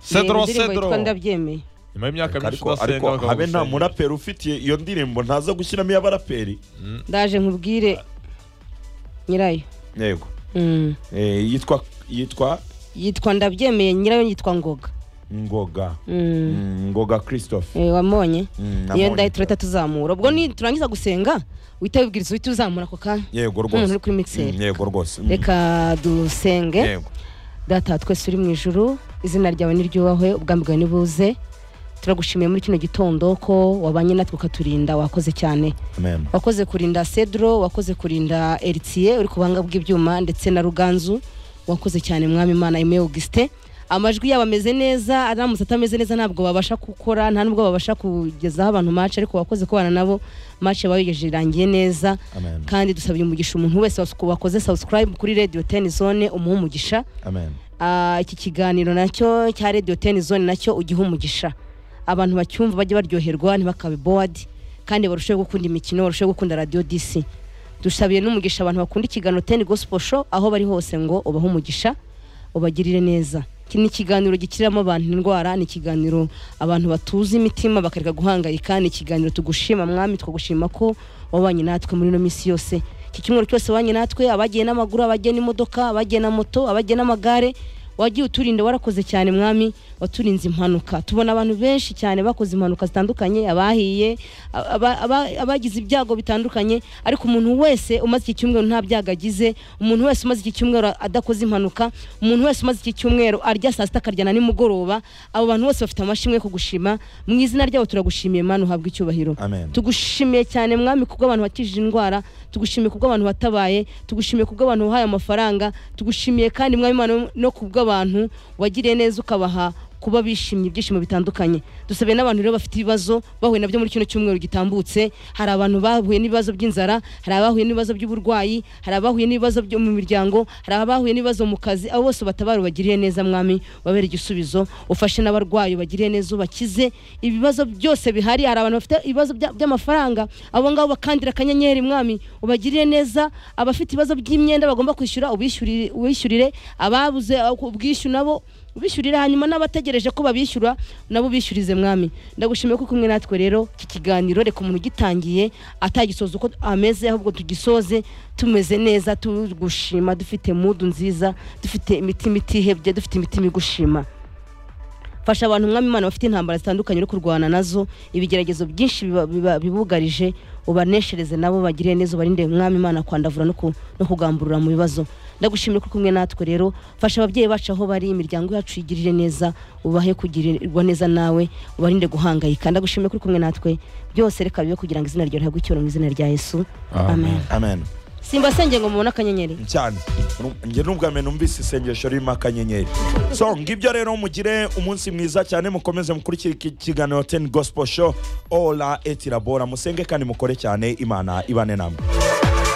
sedoro sedoro sedoro ndabyemeye nyuma y'imyaka myinshi ariko udasenga ariko habe nta bakagushengera. muraperi ufitiye iyo ndirimbo ntaza gushyiramo iy'abaraperi ndaje nkubwire nyirayo yego Mm. Eh, yitwa yitwa yitwa ndabyemeye nyirayo yitwa ngoga ngoga Mm. Mm, ngoga christophe Eh, wamubonye Mm, iyo namubonye. ndayo turahita tuzamura ubwo ni turangiza gusenga uhita wibwiriza uhita uzamura ako kanya yego Umuntu rwose uri kuri mixer. Mm, yego rwose Mm, reka dusenge yego data wa twese uri mu ijuru izina ryawe niryubahwe ubwami bwawe nibuze turagushimiye muri kino gitondo ko wabanye natwe ukaturinda wakoze cyane amen wakoze kurinda sedro wakoze kurinda eritiye uri ku buhanga bw'ibyuma ndetse na ruganzu wakoze cyane mwami imana ime augustin amajwi yabo ameze neza aramutse atameze neza ntabwo babasha gukora nta nubwo babasha kugezaho abantu mace ariko wakoze kubana nabo mace bayigejeje irangiye neza amen kandi dusabye umugisha umuntu wese wasu- wakoze subscribe kuri radio ten zone umuhe umugisha amen Ah, iki kiganiro nacyo cya radio ten zone nacyo ugihe umugisha abantu bacyumva bajye baryoherwa ntibakabe bored kandi barusheho gukunda imikino barusheho gukunda radio dc dusabiye n'umugisha abantu bakunda ikiganiro ten gospel show aho bari hose ngo ubahe umugisha ubagirire neza iki ni ikiganiro gikiriramo abantu indwara ni ikiganiro abantu batuza imitima bakareka guhangayika ni ikiganiro tugushima mwami twagushima ko wabanye natwe muri ino minsi yose iki cyumweru cyose wabanye natwe abagiye n'amaguru abagiye n'imodoka abagiye na moto abagiye n'amagare wagiye uturinda warakoze cyane mwami waturinze impanuka tubona abantu benshi cyane bakoze impanuka zitandukanye abahiye aba- aba- abagize ibyago bitandukanye ariko umuntu wese umaze iki cyumweru nta byago agize umuntu wese umaze iki cyumweru adakoze impanuka umuntu wese umaze iki cyumweru arya saa sita akarya na nimugoroba abo bantu bose bafite amashimwe yo kugushima mu izina ryabo turagushimiye mani uhabwa icyubahiro amen tugushimiye cyane mwami kubwo abantu bakijije indwara tugushimiye kubwo abantu watabaye tugushimiye kubwo abantu wahaye amafaranga tugushimiye kandi mwami Imana no kubwo abantu wagiriye neza ukabaha kuba bishimye ibyishimo bitandukanye dusabe n'abantu rero bafite ibibazo bahuye nabyo muri kino cyumweru gitambutse hari abantu bahuye n'ibibazo by'inzara hari abahuye n'ibibazo by'uburwayi hari abahuye n'ibibazo byo mu miryango hari abahuye n'ibibazo mu kazi abo bose batabara ubagiriye neza mwami wabere igisubizo ufashe n'abarwayi ubagiriye neza ubakize ibibazo byose bihari hari abantu bafite ibibazo bya- by'amafaranga abo ngabo bakandira akanyenyeri mwami ubagirire neza abafite ibibazo by'imyenda bagomba kwishyura ubishyurire ubishyurire ababuze aho ku- ubwishyu nabo ubishyurire hanyuma n'abategereje ko babishyura nabo ubishyurize mwami ndagushimiye ko uri kumwe natwe rero iki kiganiro reka umuntu ugitangiye atagisoza uko ameze ahubwo tugisoze tumeze neza tugushima dufite mudu nziza dufite imitima itihebye dufite imitima igushima fasha abantu mwami imana bafite intambara zitandukanye uri kurwana nazo ibigeragezo byinshi biba- biba- bibugarije ubaneshereze nabo bagire neza ubarinde mwami imana kwandavura no ku- no kugamburura mu bibazo ndagushimira ko uri kumwe natwe rero fasha ababyeyi bacu aho bari imiryango yacu igirire neza ubahe kugirirwa neza nawe ubarinde guhangayika ndagushimira ko uri kumwe natwe byose reka bibe kugira ngo izina ryawe rihabwe icyubahiro mu izina rya yesu amen amen simba senge ngo mubone akanyenyeri cyane njye n'ubwa mbere numvise isengesho ririmo akanyenyeri so ngibyo rero mugire umunsi mwiza cyane mukomeze mukurikire iki kiganiro teni gosipo sho ola etirabora musenge kandi mukore cyane imana ibane namwe